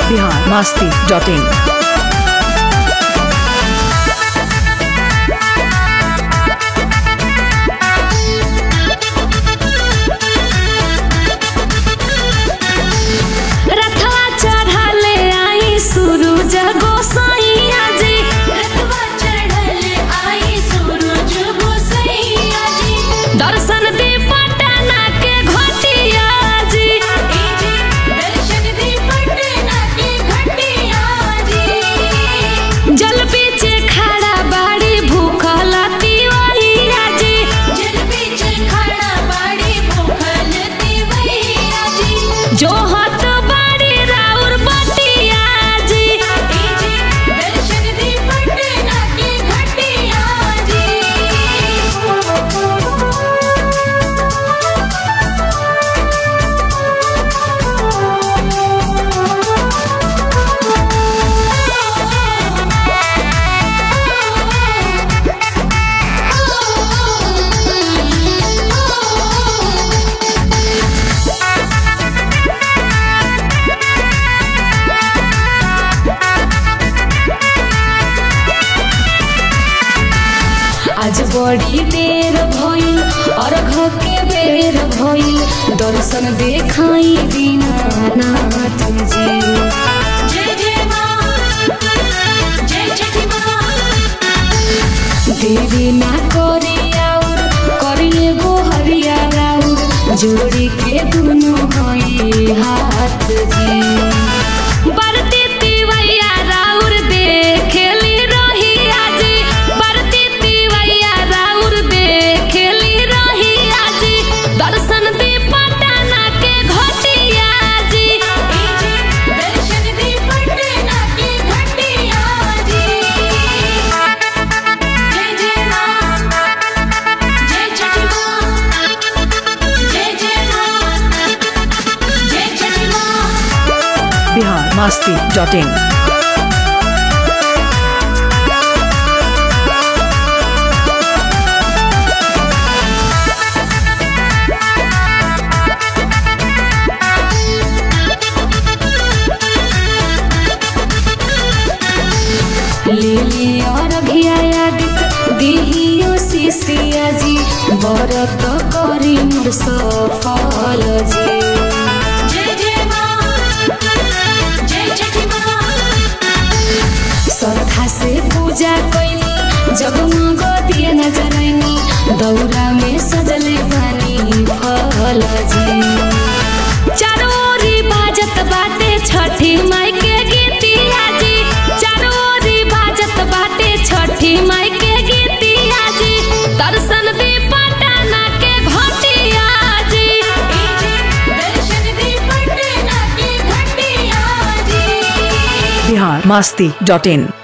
Bihar Masti dot इन रथवा चढ़ले आई सूरज गोसाइया जी रथवा चढ़ल आई सूरज गोसैया जी दर्शन दे पटना के घटिया जी ए जी दर्शन दी पटना के घटिया जी जल बीच खड़ा बाड़ी भूखल तिवैया जी जल बीच खड़ा बाड़ी भूखल तिवैया जी जो हत बाड़ी राउर बटिया जी ए जी दर्शन दी पटना के घटिया आज बड़ी देर भइल अर्घ के बेर भइल दर्शन देखाई दीनानाथ जी जय जय मां जय छठी मां देवी ना करी और करिए गो हरिया राउर जोड़ी के दुनो हई हाथ जी बरती तिवैया राउर देखेली रही आजी बरती तिवैया राउर देखेली रही आजी दर्शन दी पटना के घटिया जी ए जी दर्शन दी पटना के घटिया जी जय जय मां जय छठी मां जय जय मां जय छठी मां बिहार मस्ती डॉट इन लिली और घिया दिहियो शिशिया जी बरत करी मोर सफल जी जय जय मां जय छठी मां श्रद्धा से पूजा कैली जगमग दिए नजरैनी दौरा में सजले बानी फल जी चारों ओरी बाजत बाटे छठी माई के गीतिया जी चारों ओरी बाजत बाटे छठी माई के गीतिया जी दर्शन दी पटना के घटिया जी ए जी दर्शन दी पटना के घटिया जी बिहार मस्ती डॉट इन